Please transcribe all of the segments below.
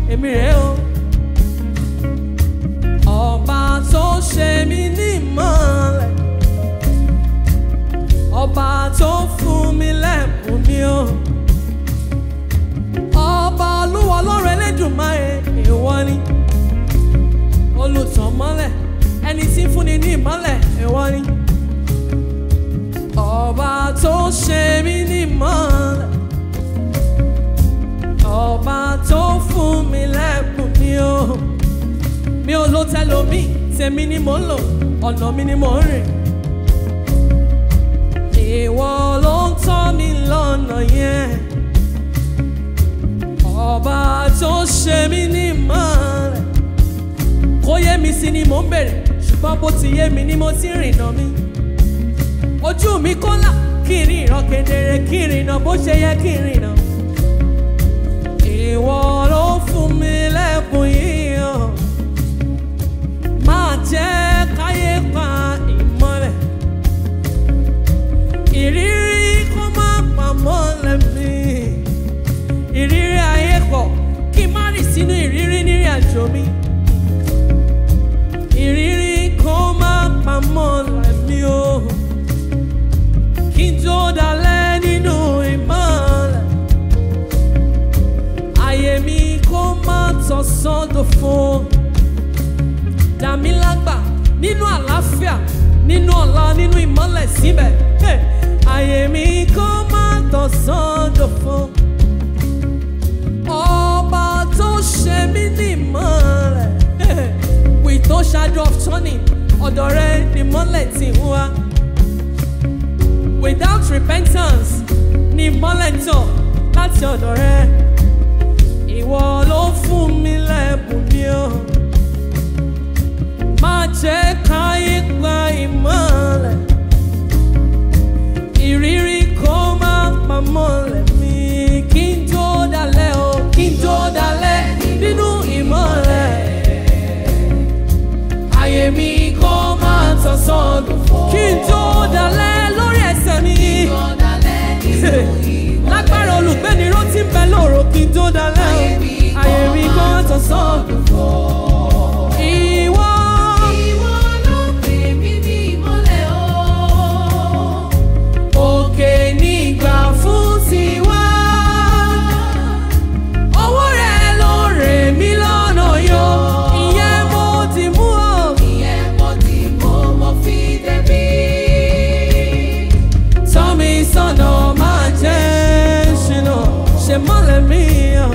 èmi rèé o. ọba tó ṣe mí ní ìmọ̀lẹ̀ ọba tó fún mi lẹ́bùn mi o. ọba olúwa ọlọ́run ẹlẹ́dùnmáre ìwọ ni olùtàn mọ́lẹ̀ ẹni tí ń fúnni ní ìmọ́lẹ̀ ìwọ ni. ọba tó ṣe mí ní ìmọ́lẹ̀ ọba tó fún mi lẹ́bùn mi o. mi ò lo tẹlomi tèmi ni mò ń lò ọ̀nà mi ni mò ń rìn. ìwọ ló ń tọ́ mi lọ́nà yẹn. ọba tó ṣe mí ní ìmọ́lẹ̀ kó yé mi sí ni mò ń bèrè ṣùgbọ́n bó ti yé mi ni mo ti rìnà mi. ojú mi kó là kí n ríran kedere kí n rìnà bó ṣe yẹ kí n rìnà. ìwọ ló fún mi lẹ́bùn yìí o. máa jẹ́ káyé pa ìmọ́lẹ̀. ìrírí kó má pa mọ́lẹ̀ mi. ìrírí ayé pọ̀ kí n má rìn sínú ìrírí nírìn àjò mi ìrírí kó má pamọ́ lẹ́mí o kí n tó dalẹ̀ nínú ìmọ̀lẹ̀ ayé mi kó má tọ̀ sọ́dọ̀ fún dàmí lágbà nínú àlàáfíà nínú ọ̀la nínú ìmọ̀lẹ̀ síbẹ̀ Hey! ayé mi kó má tọ̀ sọ́dọ̀ fún ọba tó ṣe mí ní ìmọ̀lẹ̀ with no shadow of turning ọ̀dọ̀ rẹ ni mọ́lẹ̀ ti ń wá. without repentance ni mọ́lẹ̀ tàn láti ọ̀dọ̀ rẹ. ìwọ ló fún mi lẹ́bùn mi o. má jẹ́ káyé gba ìmọ̀lẹ̀. ìrírí kó má pa mọ́lẹ̀ mi kí n tó dalẹ̀ o kí n tó dalẹ̀ nínú ìmọ̀lẹ̀ ayé mi kó máa tọ̀ sọ́dún fún. kí n tó dalẹ̀ lórí ẹsẹ̀ mi. lágbára olùgbéni ló ti ń bẹ lóru kí n tó dalẹ̀. ayé mi kó máa tọ̀ sọ́dún fún. ìwọ. òkè nígbà fún tiwa. ọwọ́ rẹ̀ ló rè mí lọ́nà yọ. ìyẹn mo ti mú ọ. tọ́ mi sọ́nà máa jẹ́ ṣìnà ṣe mọ́lẹ̀ mi hàn.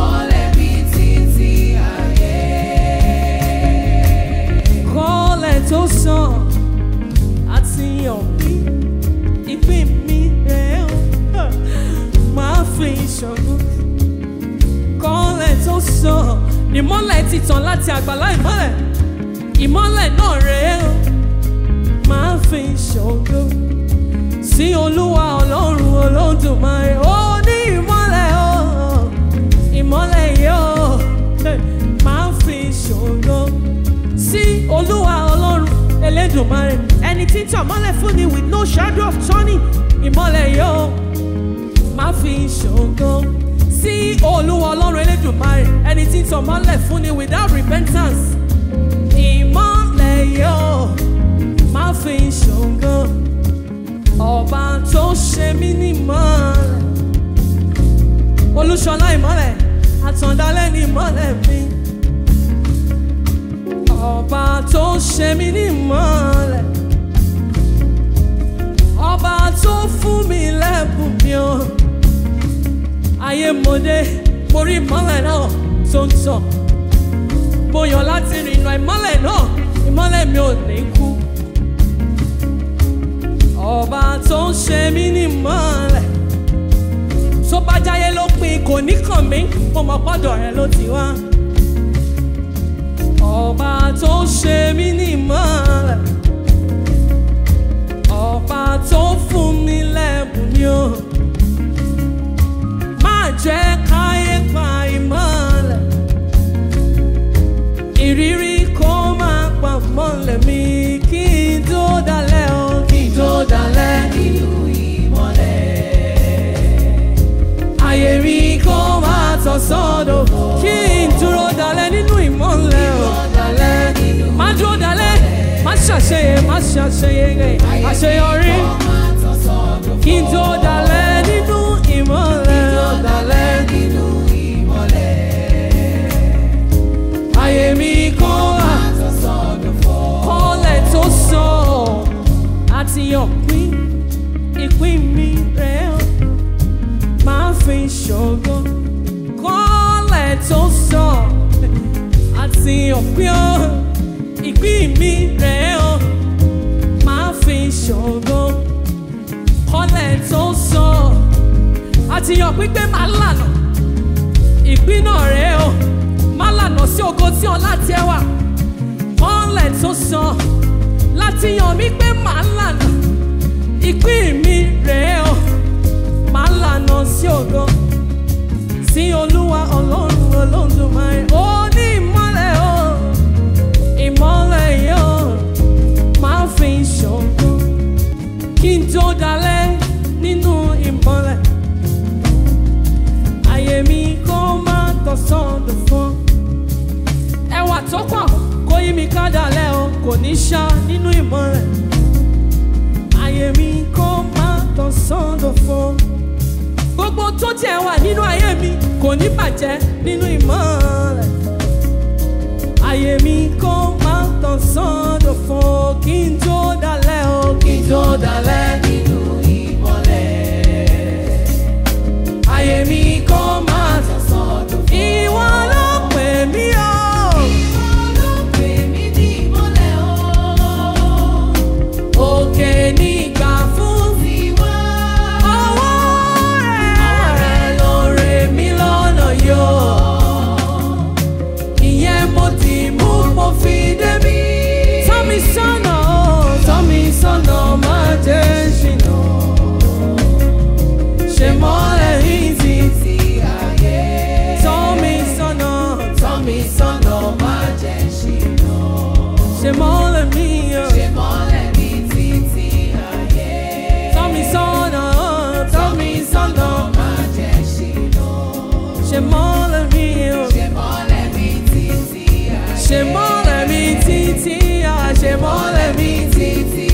kọ́lẹ̀ tó sàn àti yàn mí ìpín mi rẹ̀ ó máa fi ìṣòro. kọ́lẹ̀ tó sàn ìmọ́lẹ̀ ti tàn láti àgbàlá ìmọ́lẹ̀ ìmọ́lẹ̀ náà rẹ̀ ó máa fi ìṣòro. sí olúwa ọlọ́run olódùmarè ó ní ìmọ́lẹ̀ ó ìmọ́lẹ̀ yóò máa fi ìṣòro sí olúwa ọlọ́run elédùnmarè ẹni tí ń tàn mọ́lẹ̀ fún ni with no shadow of turning ìmọ́lẹ̀ yóò máa fi ṣògo sí olúwa ọlọ́run elédùnmarè ẹni tí ń tàn mọ́lẹ̀ fún ni without repentance ìmọ́lẹ̀ yóò máa fi ṣògo ọba tó ṣe mí ní ìmọ́lẹ̀ olúṣọlá ìmọ́lẹ̀ àtàndálẹ̀ ní ìmọ́lẹ̀ mi ọba tó ṣe mí ní ìmọ́lẹ̀ ọba tó fún mi lẹ́bùn mi o ayé mọ́dé mo rí ìmọ́lẹ̀ náà tó ń tàn mo yàn láti rìnà ìmọ́lẹ̀ náà ìmọ́lẹ̀ mi ò ní kú ọba tó ń ṣe mí ní ìmọ́lẹ̀ tó bá jáyé ló pin kò ní kàn mí mo mọ̀ pọ́dọ̀ rẹ ló ti wá ọba tó ṣe mí ní ìmọ́lẹ̀ ọba tó fún mi lẹ́bùn mi o má jẹ́ káyé pa ìmọ́lẹ̀ ìrírí kó má pa mọ́lẹ̀ mi kí n tó dalẹ̀ o kí n tó dalẹ̀ ayé mi kó má tọ̀ sọ́dọ̀ kí n tó máa ṣàṣeyege àṣeyọrí kí n tó dalẹ̀ nínú ìmọ̀lẹ̀ dalẹ̀ nínú ayé mi kọ́ wá kọ́lẹ̀ tó sọ àti ọ̀pìn ìpín mi rẹ̀ ọ́ máa fi ṣògo kọ́lẹ̀ tó sọ àti ọ̀pìn ọ́ ìpín mi rẹ̀ ọ́ máa fi ṣògo kọ́lẹ̀ tó sọ àti ọ̀pìn pé máa lànà ìpín náà rẹ̀ ọ́ máa lànà sí ògo tí ọ̀la tiẹ̀ wà kọ́lẹ̀ tó sọ láti yàn mí pé màá lànà ìpín mi rèé o màá lànà sí ògo sí olúwa ọlọ́run olódùmarè ó ní ìmọ́lẹ̀ o ìmọ́lẹ̀ yìí o máa fi ṣògo kí n tó dalẹ̀ nínú ìmọ́lẹ̀ ayé mi kó má tọ̀sán dùn ẹwà tó pọ̀ kó yí mi ká dalẹ̀ o kò ní ṣá nínú ìmọ́lẹ̀ ayé mi kó má tán sọ́dọ̀ fún. gbogbo tó tiẹ̀ wà nínú ayé mi kò ní bàjẹ́ nínú ìmọ́lẹ̀. ayé mi kó má tán sọ́dọ̀ fún kí n tó dalẹ̀ o kí n tó dalẹ̀ nínú ìmọ́lẹ̀. ayé mi kó má tán sọ́dọ̀ fún. ìwọ ló pè mí o. òkè nígbà fún ọwọ́ rẹ̀ ló rè mí lọ́nà yọ. ìyẹn mo ti mú mo fi débi. tọ́ mi sọ́nà o tọ́ mi sọ́nà má jẹ́ ṣìnà. ṣe mọ́lẹ̀ yìí ti tọ́ mi sọ́nà tọ́ mi sọ́nà má jẹ́ ṣìnà. ṣe mọ́lẹ̀ mi o. Tọ́ mi sọ́nà, tọ́ mi sọ́nà, ṣe mọ́lẹ̀ mi o. Ṣe mọ́lẹ̀ mi títí, à, ṣe mọ́lẹ̀ mi títí.